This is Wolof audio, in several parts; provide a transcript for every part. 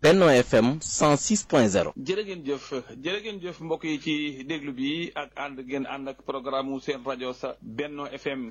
Benno FM 106.0. jërë ngeen jëf jërë ngeen jëf mbokk yi ci déglu bi ak ànd ngeen ànd ak programme mu seen rajo sa Benno FM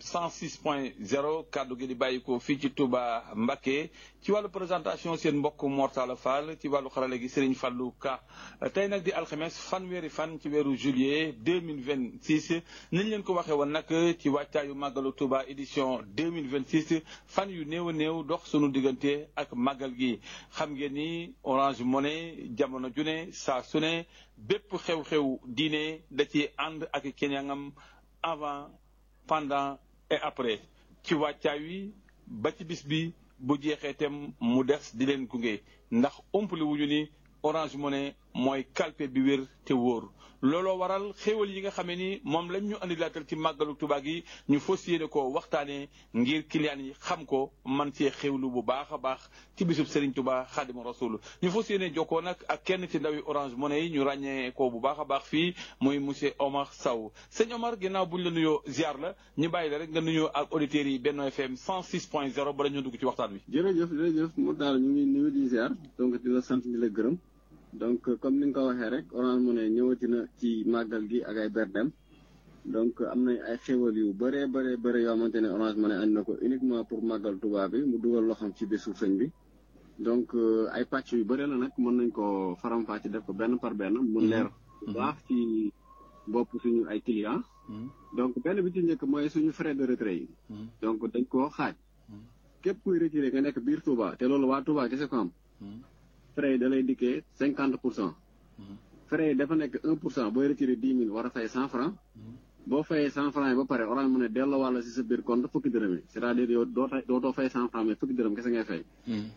106.0 kàddu gi di bàyyi ko fii ci Touba Mbacké ci wàllu présentation seen mbokk Mortala Fall ci wàllu xarale gi Serigne Fallou Ka tey nag di alxames fanweeri fan ci weeru juillet 2026 niñ leen ko waxee woon nag ci wàccaayu màggalu Touba édition 2026 fan yu néew a néew dox sunu diggante ak màggal gi xam ngeen ni Orange Money jamono june saa su ne bépp xew-xew diine da ci ànd ak keñangam avant pendant et après ci wàccaay wi ba ci bis bi bu jeexee tem mu des di leen gunge ndax umpali wuñu ni Orange Money mooy kalpe bi wér te wóor looloo waral xéewal yi nga xamee ni moom lañ ñu andi laatal ci màggalu Tuubaa gi ñu fas yéene ko waxtaanee ngir client yi xam ko man cee xéewlu bu baax a baax ci bisub Serigne Touba Xaadimu Rasuul ñu fas yéene jokkoo nag ak kenn ci ndawi Orange Money yi ñu ràññee ko bu baax a baax fii muy monsieur Omar Sow sëñ Omar ginnaaw buñ la nuyoo ziar la ñu bàyyi la rek nga nuyoo ak auditeurs yi Benno FM 106.0 bala ñu dugg ci waxtaan wi. jërëjëf jërëjëf mu daal ñu ngi nuyu di ziar donc di la sant di la gërëm. donc comme ni nga ko waxee rek Orange Money ñëwati na ci màggal gi ak ay berdem donc am nañ ay xéwal yu bëree bëree bëri yoo xamante ne Orange Money andi na ko uniquement pour màggal Tuubaa bi mu dugal loxoom ci bésu sëñ bi donc ay pàcc yu bëri la nag mën nañ ko faram-fàcce def ko benn par benn mu leer bu baax ci bopp suñu ay clients donc benn bi ci njëkk mooy suñu frais de retrait yi donc dañ koo xaaj képp kuy retiré nga nekk biir Touba te loolu waa Touba kese ko am frais yi da lay dikkee cinquante pour cent frais yi dafa nekk un pour cent booy retiré dix mille war a fay cent franc boo fayee cent franc yi ba pare Orange Money delloo wàlla si sa biir compte fukki dërëm yi c'est-à-dire yow doo dootoo fay cent franc mais fukki dërëm kese ngay fay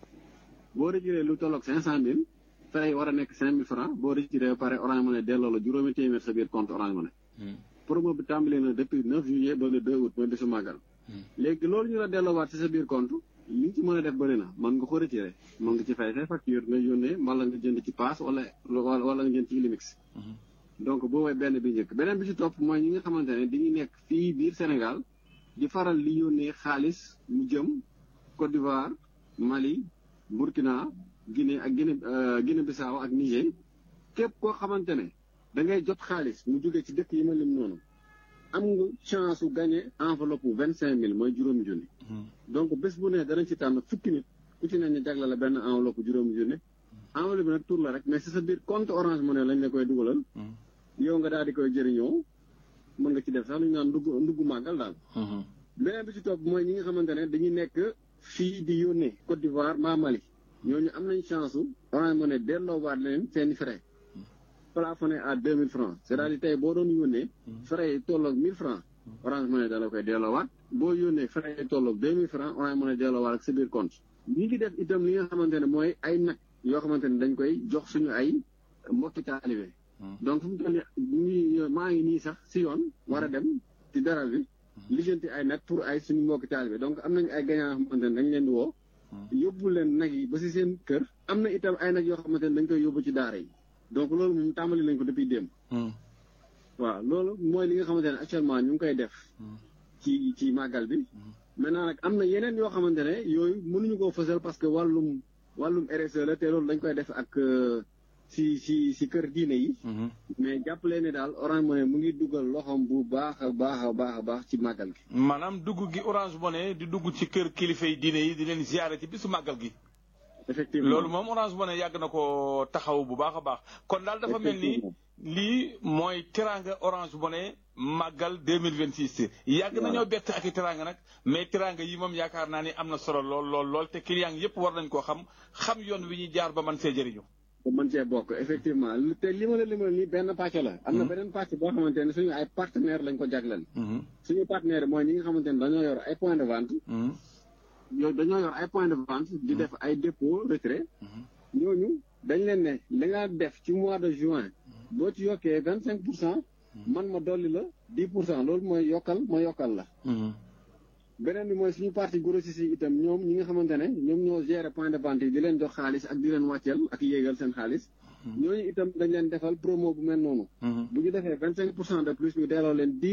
boo retiré lu tolloog cinq cent mille frais yi war a nekk cinq mille franc boo retiré ba pare Orange Money delloo la juróomi téeméer sa biir compte Orange Money promo bi tàmbali na depuis neuf juillet ba le deux août mooy bisu màggal léegi loolu ñu la delloowaat si sa biir compte li nga ci mën a def bëri na mën nga ko retiré mën nga ci fay say facture nga yónnee wala nga jënd ci paas wala wala nga jënd ci Illimix donc boobu benn bi njëkk beneen bi ci topp mooy ñi nga xamante ne dañuy nekk fii biir Sénégal di faral di yónnee xaalis mu jëm Côte d'Ivoire Mali Burkina Guinée ak Guinée Guinée Bissau ak Niger képp koo xamante ne da ngay jot xaalis mu jógee ci dëkk yi ma lim noonu am nga chance su gagné enveloppe bu vingt cinq mille mooy juróomi junni. donc bés bu ne danañ ci tànn fukki nit ku ci ne ñu jagle la benn enveloppe juróomi junni. enveloppe bi nag tur la rek mais si sa biir compte Orange Money lañ la koy dugalal. yow nga daal di koy jëriñoo mën nga ci def sax lu ñu naan ndugg ndugg màggal daal. beneen bi ci topp mooy ñi nga xamante ne dañuy nekk fii di yónnee Côte d'Ivoire mbaa Mali ñooñu am nañ chance su Orange Money delloowaat leen seeni frais. plafonné à deux mille francs c'est-à-dire tey boo doon yónnee frais yi tolloog mille francs Orange Money da la koy delloowaat boo yónnee frais yi tolloog deux mille francs Orange Money delloowaat ak sa biir compte ñi ngi def itam li nga xamante ne mooy ay nag yoo xamante ne dañ koy jox suñu ay mbokki taalibe donc fu mu toll nii maa ngi nii sax si yoon war a dem ci daral bi lijjanti ay nag pour ay suñu mbokki taalibe donc am nañu ay gagnant yoo xamante ne dañ leen di woo yóbbu leen nag yi ba si seen kër am na itam ay nag yoo xamante ne dañ koy yóbbu ci daara yi donc loolu moom tàmbali nañ ko depuis démb. waaw loolu mooy li nga xamante ne actuellement ñu ngi koy def. ci ci màggal bi. maintenant nag am na yeneen yoo xamante ne yooyu mënuñu koo fësal parce que wàllum wàllum RSE la te loolu dañ koy def ak si si si kër diine yi. mais jàppale ne daal Orange Money mu ngi dugal loxoom bu baax a baax a baax a baax ci màggal gi. maanaam dugg gi Orange Money di dugg ci kër kilifa yi diine yi di leen ziare ci bisu màggal gi. effectivement loolu moom Orange Money yàgg na ko taxaw bu baax a baax kon daal dafa mel ni lii mooy teraanga Orange Money màggal deux mille vingt six. yàgg nañoo bett ak i teraanga nag mais teraanga yi moom yaakaar naa ni am na solo lool lool lool te client yëpp war nañ koo xam xam yoon wi ñuy jaar ba man see jëriñu. ba mën cee bokk effectivement te li ma la limal nii benn pàcc la. am na beneen pàcc boo xamante ne suñu ay partenaires lañ ko jagleel. suñu partenaire mooy ñi nga xamante ne dañoo yor ay point de vente. yow dañoo yor ay point de vente di def ay dépôt retrait ñooñu dañ leen ne li nga def ci mois de juin boo ci yokkee vingt cinq pour cent man ma dolli la dix pour cent loolu mooy yokkal ma yokkal la beneen bi mooy suñu partie grossiste yi itam ñoom ñi nga xamante ne ñoom ñoo gérer point de vente yi di leen jox xaalis ak di leen wàcceel ak yéegal seen xaalis ñooñu itam dañ leen defal promo bu mel noonu bu ñu defee vingt cinq pour cent de plus ñu delloo leen dix